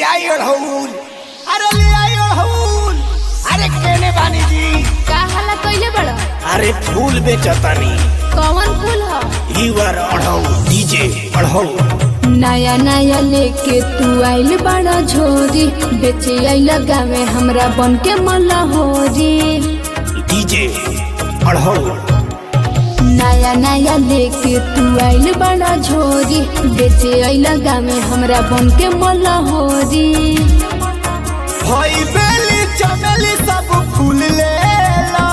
आई अड़हुल अरे ले आई अड़हुल अरे केने बानी जी का हाला कइले बड़ा अरे फूल बेचतानी कौन फूल ह ईवर अड़हुल डीजे अड़हुल नया नया लेके तू आइल बड़ा झोरी बेचे आइल गावे हमरा बन के मलहोरी डीजे अड़हुल नया नया लेके तू आइल बड़ा झोरी बेचे आइल गावे हमरा बन के मलहोरी हई बेली चमेली सब फूल ले ला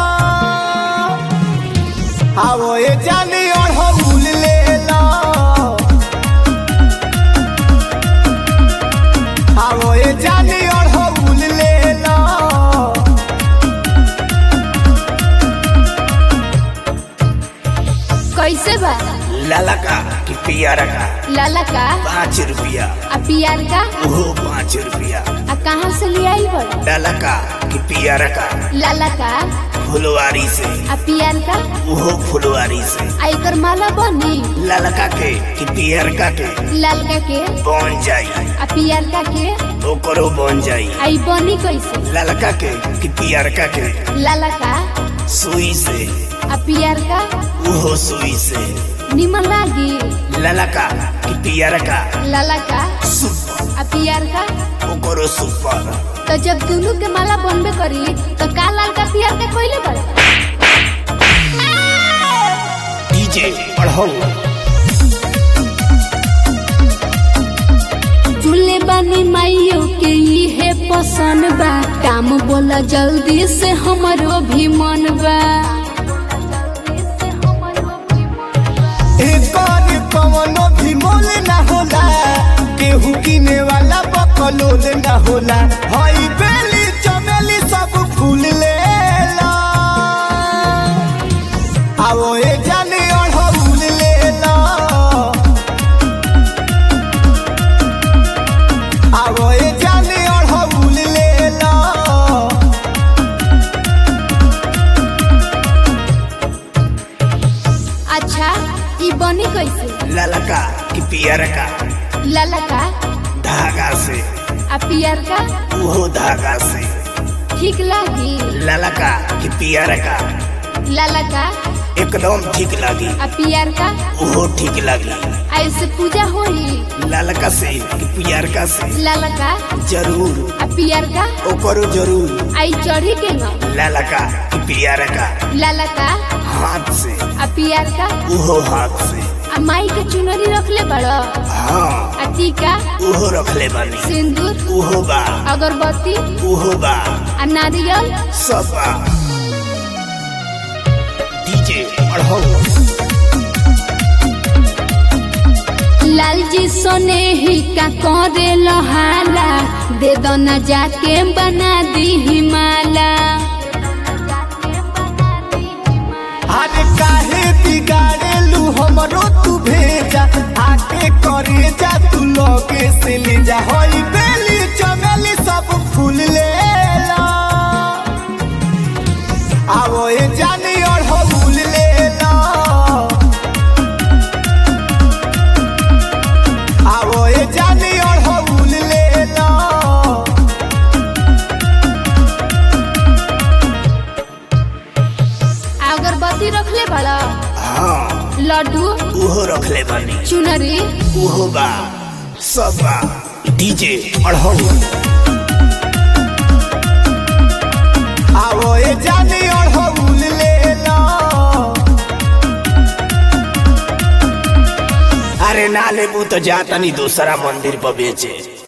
आवो ए जानी अड़हुल ले ला आवो ए जानी अड़हुल ले ला कैसे बा लाला का कि पियारा का लाला का पाँच रुपया आ पियार का ओहो पाँच रुपया आ कहाँ से ले आइल बड़ा लाला का कि पियारा का लाला का फुलवारी से आ पियार का ओहो फुलवारी से आ एकर माला बनी ललका के कि पियरका के लालका के बन जाई आ पियार का के ओकरो बन जाई आई बनी कैसे ललका के कि पियरका के लाला का सुई से आ पियार का ओहो सुई से निमन लागी ललका कि पियरका लाला का सुपर आ पियार का ओकरो सुपर तो जब दोनों के माला बनबे करी तो का लाल का पियार का कोइले बड़े डीजे पढ़ो चूल्हे बानी माइयो के इहे पसंद बा काम बोला जल्दी से हमरो भी मन बा एकर कवनो भी मोल ना होला केहू किने वाला बकलोल ना होला हई बेली चमेली सब फूल लेला आवो ए जाने अड़हुल लेला आवो ए जाने अड़हुल लेला अच्छा ई बनी कैसे ललका कि पियरका लाला का धागा से आ पियार का ओहो धागा से ठीक लागी ललका कि पियरका लाला का एकदम ठीक लगी आ पियार का ओहो ठीक लगी आ इससे पूजा होई ललका से कि पियरका से लाला का जरूर आ पियार का ओकरो जरूर आई चढ़ी के न ललका कि पियरका लाला का हाथ से आ पियार का ओहो हाथ से आ माई के चुनरी रखले बड़ा हाँ आ टीका ओहो रखले बानी सिंदूर ओहो बा अगरबत्ती ओहो बा आ नारियल सब बा डीजे पढ़ो लाल जी सोने ही का करे लहाला दे दो न जाके बना दी हिमाला अरे काहे बिगाड़ेलू हमरो तू भेजा आके करे जा तू लगे से ले जा होई बेली चमेली सब फूल लेला आवो ए जानी और फूल लेला आवो ए जानी और फूल लेला आ अगरबत्ती रखले बड़ा हाँ लड्डू उहो रखले बानी चुनरी उहो बा सब बा डीजे अढ़ो आवो ए जानी अढ़ौल लेला अरे ना लेबू तो जातनी दूसरा मंदिर पर बेचे